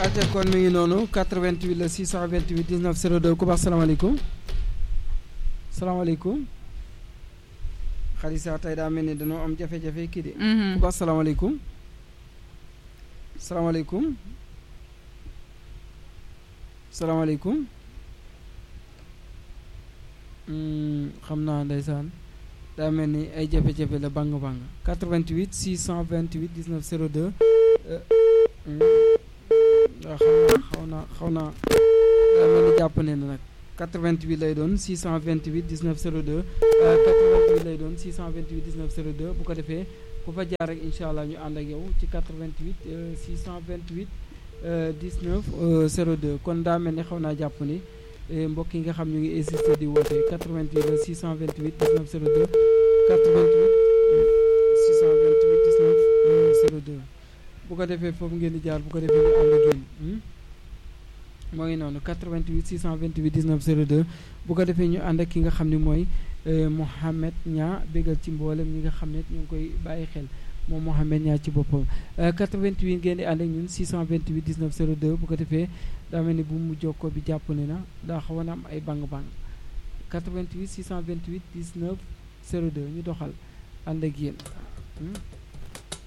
ate kon mi ngi noonu 88 la 628 19 02 ku baax salaamaaleykum salaamaaleykum xalisa tey daa mel ni dañoo am jafe-jafe kii de ku baax salaamaaleykum salaamaaleykum salaamaaleykum xam naa ndeysaan daa mel ni ay jafe-jafe la bang bang 88 628 19 02 waaw xaw naa xaw naa daa mel ni jàpp ne na nag 88 lay doon 628 19 02 88 lay doon 628 19 02 bu ko defee ku fa jaar rek incha allah ñu ànd ak yow ci 88 628 19 02 kon daa mel ni xaw naa jàpp ni mbokk yi nga xam ñu ngi insisté di woote 88 la 628 19 02 88 628 19 02 bu ko defee foofu ngeen di jaar bu ko defee ñu ànd ak yéen moo ngi noonu 88 628 19 02 bu ko defee ñu ànd ak ki nga xam ne mooy Mouhamed Niang bégal ci mboolem ñi nga xam ne ñu ngi koy bàyyi xel moom Mouhamed Niang ci boppam 88 ngeen di ànd ak ñun 628 19 02 bu ko defee daa mel ni bu mu jokkoo bi jàpp ne na daa xaw a am ay bang-bang 88 628 19 02 ñu doxal ànd ak yéen